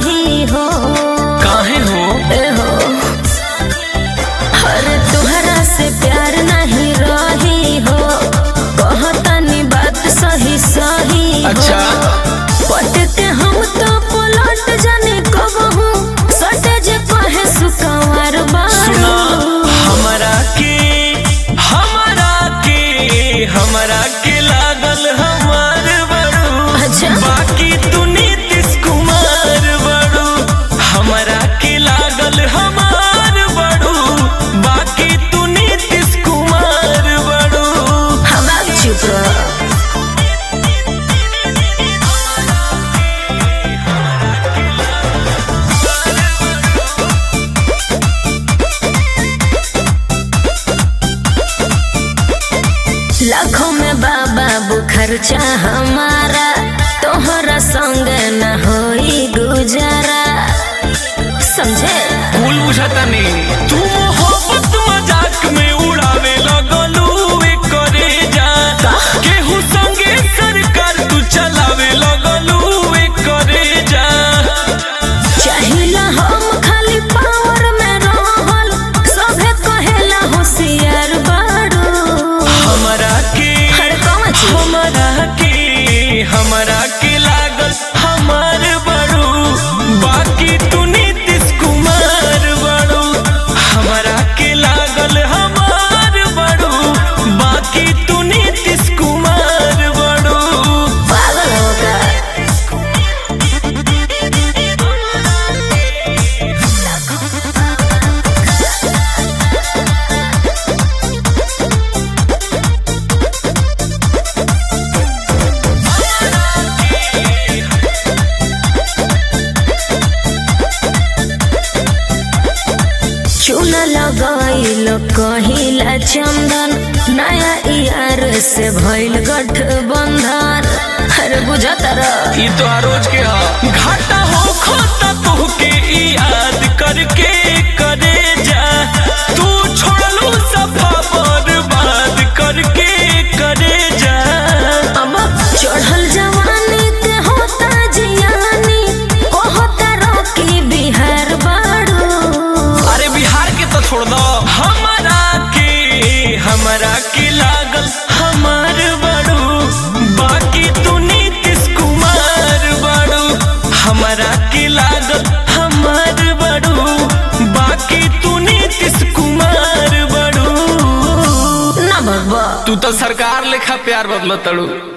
सही हो काहे हो ए हो अरे तुहरा से प्यार नहीं रही हो कहतनी बात सही सही हो अच्छा पट के हम तो पलट जाने कब हूँ सटे जे कहे सुकवार सुना बारू हमरा के हमरा के हमरा के लागल हमार बड़ू अच्छा। बाकी तू नीतीश कुमार बड़ू हमरा के लागल हमार बड़ू बाकी तू नीतीश कुमार बड़ू हमरा चुप रह लाखों में बाबा खर्चा हमारा तोहरा संग न होई गुजारा समझे भूल बुझाता नहीं तू मोहब्बत मजाक में उड़ावे लगलू ए करे जा केहू संगे सरकार तू चलावे लगलू ए करे जा चाहिला हम खाली पावर में रहल सभे कहेला होशियार बाड़ू हमरा के हर कौन चीज हमरा के हमरा के लागल हमार बड़ू बाकी तू नीतीश कुमार बड़ू हमरा के लागल हमार बड़ू बाकी तू नीतीश कुमार बड़ू पागल होगा चूना लगाइल कहिला चंदन नया यार से भइल गठबंधन अरे बुझत रह ई तो रोज के हा घाटा हो खोता तोहके ई याद करके करे जा तू छोड़लू सफा बर्बाद करके करे जा अब चढ़ल जवानी के होता जियानी कहता रॉकी बिहार बाड़ू अरे बिहार के तो छोड़ दो हमारा के हमारा के लागल हमार बड़ू बाकी तू नीतीश कुमार बड़ू हमारा के लागल हमार बड़ू बाकी तू नीतीश कुमार बड़ू ना भगवा तू तो सरकार लेखा प्यार बदल तड़ू